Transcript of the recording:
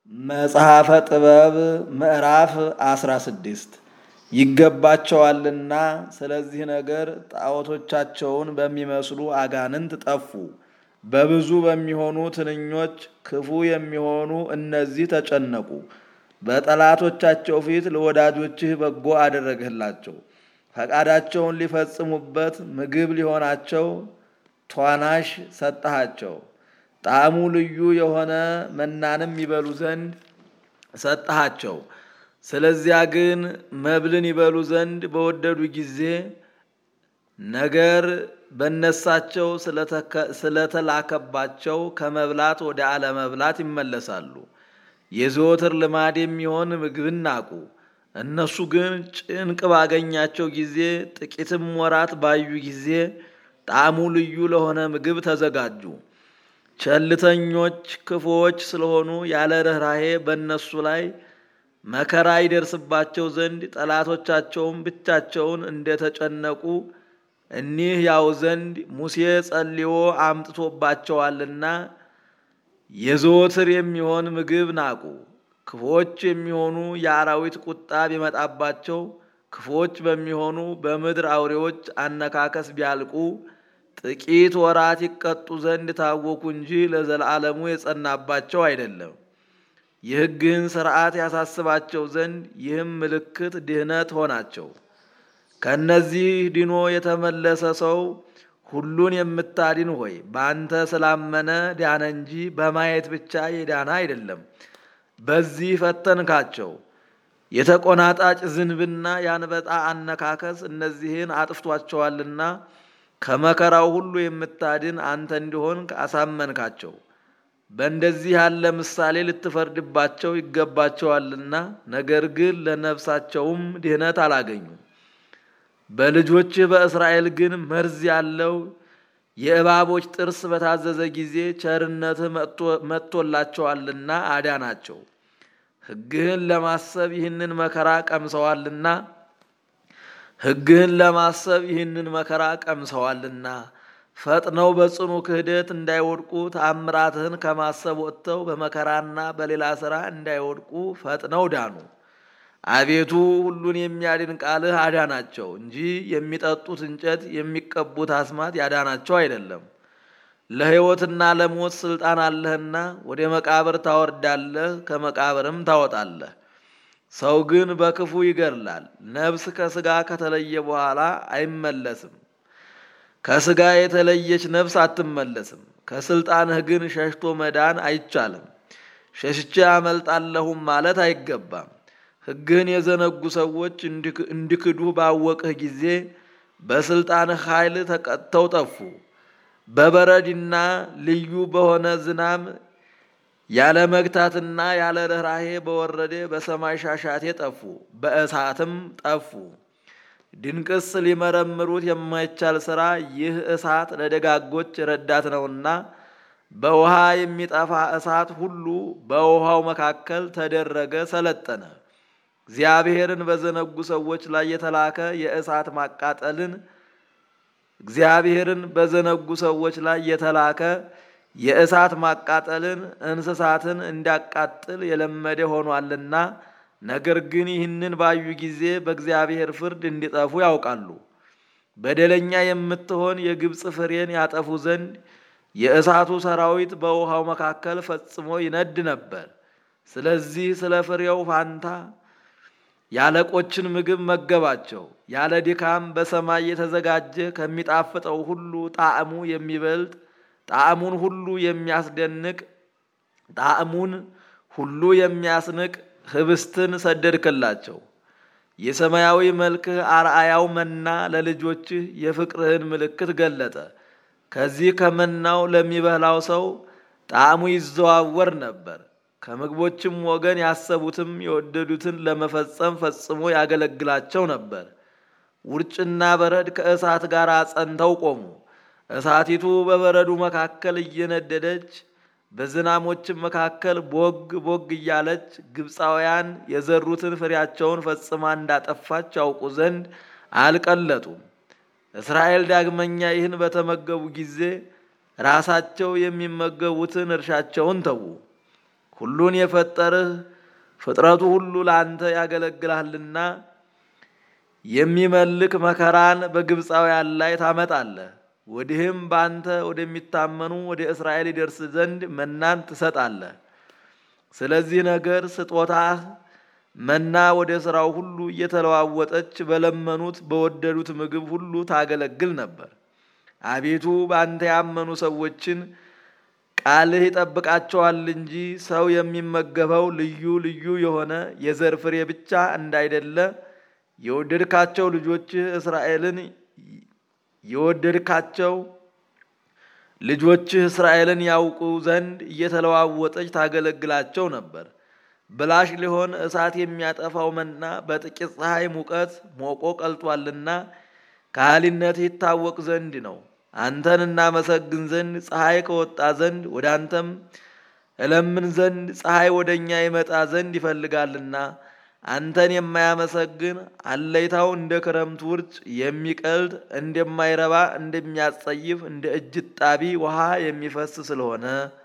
መጽሐፈ ጥበብ ምዕራፍ 16 ይገባቸዋልና ስለዚህ ነገር ጣዖቶቻቸውን በሚመስሉ አጋንንት ጠፉ። በብዙ በሚሆኑ ትንኞች ክፉ የሚሆኑ እነዚህ ተጨነቁ። በጠላቶቻቸው ፊት ለወዳጆችህ በጎ አደረግህላቸው። ፈቃዳቸውን ሊፈጽሙበት ምግብ ሊሆናቸው ቷናሽ ሰጠሃቸው። ጣዕሙ ልዩ የሆነ መናንም ይበሉ ዘንድ ሰጠሃቸው። ስለዚያ ግን መብልን ይበሉ ዘንድ በወደዱ ጊዜ ነገር በነሳቸው ስለተላከባቸው ከመብላት ወደ አለመብላት ይመለሳሉ። የዘወትር ልማድ የሚሆን ምግብን ናቁ። እነሱ ግን ጭንቅ ባገኛቸው ጊዜ ጥቂትም ወራት ባዩ ጊዜ ጣዕሙ ልዩ ለሆነ ምግብ ተዘጋጁ። ቸልተኞች ክፉዎች ስለሆኑ ያለ ርኅራሄ በእነሱ ላይ መከራ ይደርስባቸው ዘንድ ጠላቶቻቸውም ብቻቸውን እንደተጨነቁ እኒህ ያው ዘንድ ሙሴ ጸልዮ አምጥቶባቸዋልና የዘወትር የሚሆን ምግብ ናቁ። ክፉዎች የሚሆኑ የአራዊት ቁጣ ቢመጣባቸው ክፉዎች በሚሆኑ በምድር አውሬዎች አነካከስ ቢያልቁ ጥቂት ወራት ይቀጡ ዘንድ ታወኩ እንጂ ለዘላለሙ የጸናባቸው አይደለም። የሕግህን ሥርዓት ያሳስባቸው ዘንድ ይህም ምልክት ድህነት ሆናቸው። ከእነዚህ ድኖ የተመለሰ ሰው ሁሉን የምታድን ሆይ በአንተ ስላመነ ዳነ እንጂ በማየት ብቻ የዳነ አይደለም። በዚህ ፈተንካቸው። የተቆናጣጭ ዝንብና የአንበጣ አነካከስ እነዚህን አጥፍቷቸዋልና ከመከራው ሁሉ የምታድን አንተ እንዲሆን አሳመንካቸው። በእንደዚህ ያለ ምሳሌ ልትፈርድባቸው ይገባቸዋልና፣ ነገር ግን ለነፍሳቸውም ድህነት አላገኙም። በልጆችህ በእስራኤል ግን መርዝ ያለው የእባቦች ጥርስ በታዘዘ ጊዜ ቸርነትህ መጥቶላቸዋልና አዳናቸው። ሕግህን ለማሰብ ይህንን መከራ ቀምሰዋልና ሕግህን ለማሰብ ይህንን መከራ ቀምሰዋልና ፈጥነው በጽኑ ክህደት እንዳይወድቁ ተአምራትህን ከማሰብ ወጥተው በመከራና በሌላ ሥራ እንዳይወድቁ ፈጥነው ዳኑ። አቤቱ ሁሉን የሚያድን ቃልህ አዳናቸው እንጂ የሚጠጡት እንጨት የሚቀቡት አስማት ያዳናቸው አይደለም። ለሕይወትና ለሞት ሥልጣን አለህና ወደ መቃብር ታወርዳለህ፣ ከመቃብርም ታወጣለህ። ሰው ግን በክፉ ይገድላል። ነፍስ ከሥጋ ከተለየ በኋላ አይመለስም። ከሥጋ የተለየች ነፍስ አትመለስም። ከሥልጣንህ ግን ሸሽቶ መዳን አይቻልም። ሸሽቼ አመልጣለሁም ማለት አይገባም። ሕግህን የዘነጉ ሰዎች እንዲክዱህ ባወቅህ ጊዜ በሥልጣንህ ኃይል ተቀጥተው ጠፉ። በበረድና ልዩ በሆነ ዝናም ያለ መግታትና ያለ ርኅራሄ በወረደ በሰማይ ሻሻቴ ጠፉ፣ በእሳትም ጠፉ። ድንቅስ ሊመረምሩት የማይቻል ሥራ ይህ እሳት ለደጋጎች ረዳት ነውና በውሃ የሚጠፋ እሳት ሁሉ በውሃው መካከል ተደረገ፣ ሰለጠነ። እግዚአብሔርን በዘነጉ ሰዎች ላይ የተላከ የእሳት ማቃጠልን እግዚአብሔርን በዘነጉ ሰዎች ላይ የተላከ የእሳት ማቃጠልን እንስሳትን እንዲያቃጥል የለመደ ሆኗልና፣ ነገር ግን ይህንን ባዩ ጊዜ በእግዚአብሔር ፍርድ እንዲጠፉ ያውቃሉ። በደለኛ የምትሆን የግብፅ ፍሬን ያጠፉ ዘንድ የእሳቱ ሰራዊት በውሃው መካከል ፈጽሞ ይነድ ነበር። ስለዚህ ስለ ፍሬው ፋንታ የአለቆችን ምግብ መገባቸው። ያለ ድካም በሰማይ የተዘጋጀ ከሚጣፍጠው ሁሉ ጣዕሙ የሚበልጥ ጣዕሙን ሁሉ የሚያስደንቅ ጣዕሙን ሁሉ የሚያስንቅ ህብስትን ሰደድክላቸው። የሰማያዊ መልክህ አርአያው መና ለልጆችህ የፍቅርህን ምልክት ገለጠ። ከዚህ ከመናው ለሚበላው ሰው ጣዕሙ ይዘዋወር ነበር። ከምግቦችም ወገን ያሰቡትም የወደዱትን ለመፈጸም ፈጽሞ ያገለግላቸው ነበር። ውርጭና በረድ ከእሳት ጋር ጸንተው ቆሙ። እሳቲቱ በበረዱ መካከል እየነደደች በዝናሞችም መካከል ቦግ ቦግ እያለች ግብፃውያን የዘሩትን ፍሬያቸውን ፈጽማ እንዳጠፋች ያውቁ ዘንድ አልቀለጡም። እስራኤል ዳግመኛ ይህን በተመገቡ ጊዜ ራሳቸው የሚመገቡትን እርሻቸውን ተዉ። ሁሉን የፈጠርህ ፍጥረቱ ሁሉ ለአንተ ያገለግልሃልና የሚመልክ መከራን በግብፃውያን ላይ ታመጣለህ። ወዲህም በአንተ ወደሚታመኑ ወደ እስራኤል ይደርስ ዘንድ መናን ትሰጣለህ። ስለዚህ ነገር ስጦታህ መና ወደ ሥራው ሁሉ እየተለዋወጠች በለመኑት በወደዱት ምግብ ሁሉ ታገለግል ነበር። አቤቱ በአንተ ያመኑ ሰዎችን ቃልህ ይጠብቃቸዋል እንጂ ሰው የሚመገበው ልዩ ልዩ የሆነ የዘር ፍሬ ብቻ እንዳይደለ የወደድካቸው ልጆችህ እስራኤልን የወደድካቸው ልጆችህ እስራኤልን ያውቁ ዘንድ እየተለዋወጠች ታገለግላቸው ነበር። ብላሽ ሊሆን እሳት የሚያጠፋው መና በጥቂት ፀሐይ ሙቀት ሞቆ ቀልጧልና ካህሊነት ይታወቅ ዘንድ ነው። አንተን እናመሰግን ዘንድ ፀሐይ ከወጣ ዘንድ ወደ አንተም እለምን ዘንድ ፀሐይ ወደ እኛ ይመጣ ዘንድ ይፈልጋልና አንተን የማያመሰግን አለይታው እንደ ክረምት ውርጭ የሚቀልጥ እንደማይረባ እንደሚያጸይፍ እንደ እጅ ጣቢ ውሃ የሚፈስ ስለሆነ